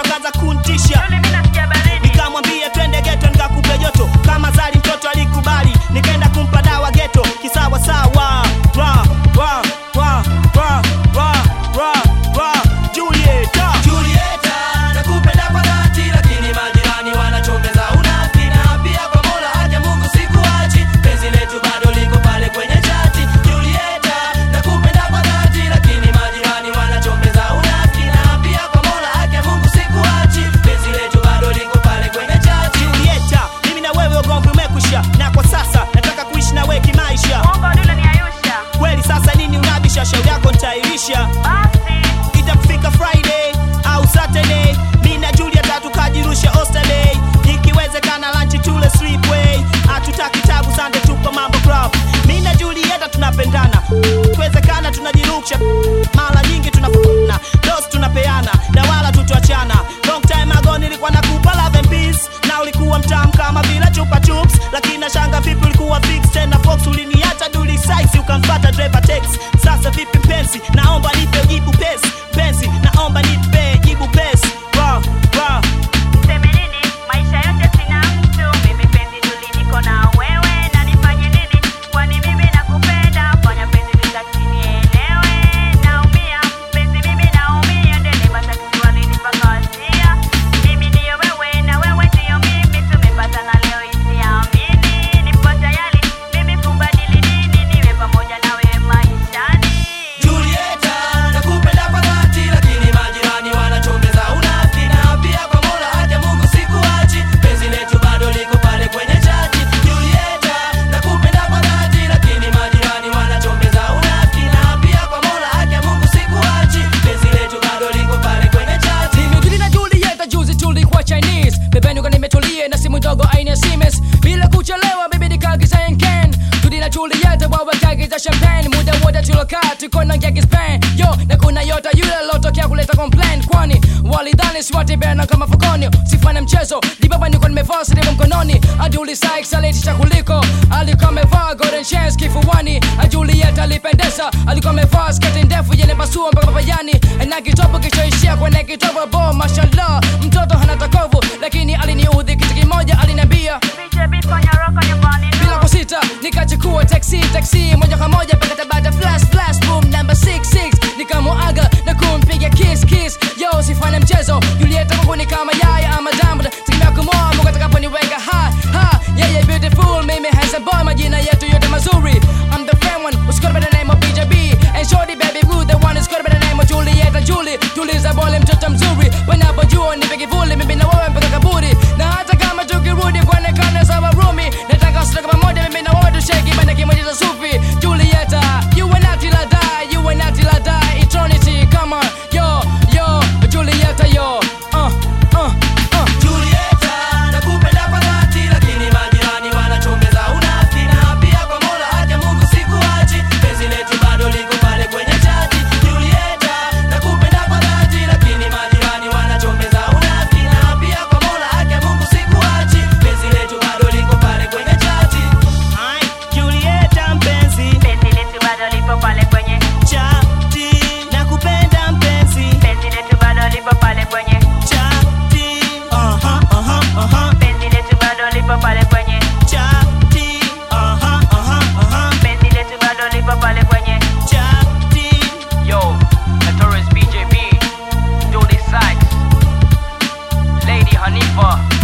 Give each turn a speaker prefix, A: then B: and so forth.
A: mwisho kaza kuntisha
B: Yule mimi nasikia baridi.
A: nikamwambia twende geto nikakupe joto kama zali mtoto alikubali nikaenda kumpa dawa geto kisawa sawa ra ra ra ra ra ra ra Julieta
C: Julieta, nakupenda kwa dhati, lakini majirani wanachongeza unafiki, na pia kwa Mola haki ya Mungu sikuachi, penzi letu bado liko pale kwenye chati. Julieta, nakupenda kwa dhati, lakini majirani wanachongeza unafiki, na pia kwa Mola haki ya Mungu sikuachi, penzi letu bado liko pale kwenye chati.
A: Julieta mimi na wewe ugomvi umekwisha na kwa sasa nataka kuishi na wewe kimaisha
B: Uongo dule ni Ayusha.
A: kweli sasa nini unabisha shauri yako nitairisha
B: Basi.
A: itafika friday au saturday mi na julia tatu kajirusha osterday ikiwezekana lanchi tule sleepway hatutaki tabu sande tupo mambo club mi na julieta tunapendana ikiwezekana tunajirusha mara nyingi tunafana dos tunapeana na wala tutuachana long time ago nilikuwa nakupa love and peace na ulikuwa mtamu kama vile chupa chups lakini nashanga vipi ulikuwa fix tena fox uliniacha duli size ukamfata driver tex sasa vipi pensi naomba nipe jibu pesi pensi naomba nipe jibu pesi ra ra
B: Niseme nini? Maisha yote sina mtu. Mimi penzi tuli niko na wewe. Na nifanye nini? Kwani mimi nakupenda. Fanya penzi litaki nielewe. Naumia. Penzi mimi naumia. Ndeni matatizo walinipa kawasia. Mimi ndiyo wewe na wewe ndiyo mimi. Tumepatana leo isiamini. Nipo tayari mimi kubadili dini. Niwe pamoja na wewe maishani.
C: Julieta, nakupenda kwa dhati, lakini majirani wanachongeza unafiki, na pia kwa Mola haki ya Mungu sikuachi, penzi letu bado liko pale kwenye chati. Julieta, nakupenda kwa dhati, lakini majirani wanachongeza unafiki, na pia kwa Mola haki ya Mungu sikuachi, penzi letu bado liko pale kwenye chati.
D: Nimejuli na Julieta juzi tulikuwa Chinese Pembeni kwa nimetulia na simu ndogo aina ya Siemens Bila kuchelewa bibi nikaagiza Henken Tudi na Julieta wawe kaagiza champagne Muda wote tulokaa tuko na ngeki Spain Yo na kuna yota yule lotokea kuleta complaint Kwani walidhani swati bena kama fukoni Sifanye mchezo dibaba niko nimevaa silimu mkononi Aduli Sykes alitisha kuliko Alikuwa amevaa golden chains kifuani Julieta alipendeza alikuwa amevaa sketi ndefu yenye pasua mpaka papayani na kitopo kichoishia kwenye kitobo bo mashallah mtoto hana takovu lakini aliniudhi kitu kimoja aliniambia
B: BJB fanya roko nyumbani.
D: bila kusita nikachukua taxi taxi moja kwa moja mpaka tabata flash flash boom number 66 nikamuaga na kumpiga kiss kiss yo sifanye mchezo Julieta kwangu ni kama yaya ama diamond tegemea kumoa Mungu atakaponiweka ha ha yeye beautiful mimi handsome boy majina yetu yote mazuri I'm the fan one who's got by the name of BJB and shorty baby woo the one who's got by the name of Julieta Julie tuliza bole mtoto mzuri wanapojua nipe kivuli mimi na wewe mpaka kaburi na hata kama tukirudi kuonekana sawa rumi nataka usitoke pamoja mimi na wewe tushake bana kimoja cha sufi Julieta you and I till I die you and I till I die eternity come on yo yo Julieta yo uh uh uh
C: Julieta, nakupenda kwa dhati, lakini majirani wanachongeza unafiki, na pia kwa Mola haki ya Mungu sikuachi, penzi letu bado liko pale kwenye chati. Julieta, nakupenda kwa dhati, lakini majirani wanachongeza unafiki, na pia kwa Mola haki ya Mungu sikuachi, penzi letu bado liko pale kwenye chati.
A: Ai, Julieta mpenzi
B: Penzi letu bado lipo pale kwenye
A: chati nakupenda mpenzi
B: penzi letu bado lipo pale kwenye
A: chati aha aha aha
B: penzi letu bado lipo pale kwenye
A: chati aha aha aha
B: penzi letu bado lipo pale kwenye
A: chati
E: Yo, Notorious BJB, Julie Sykes, Lady Hanifa,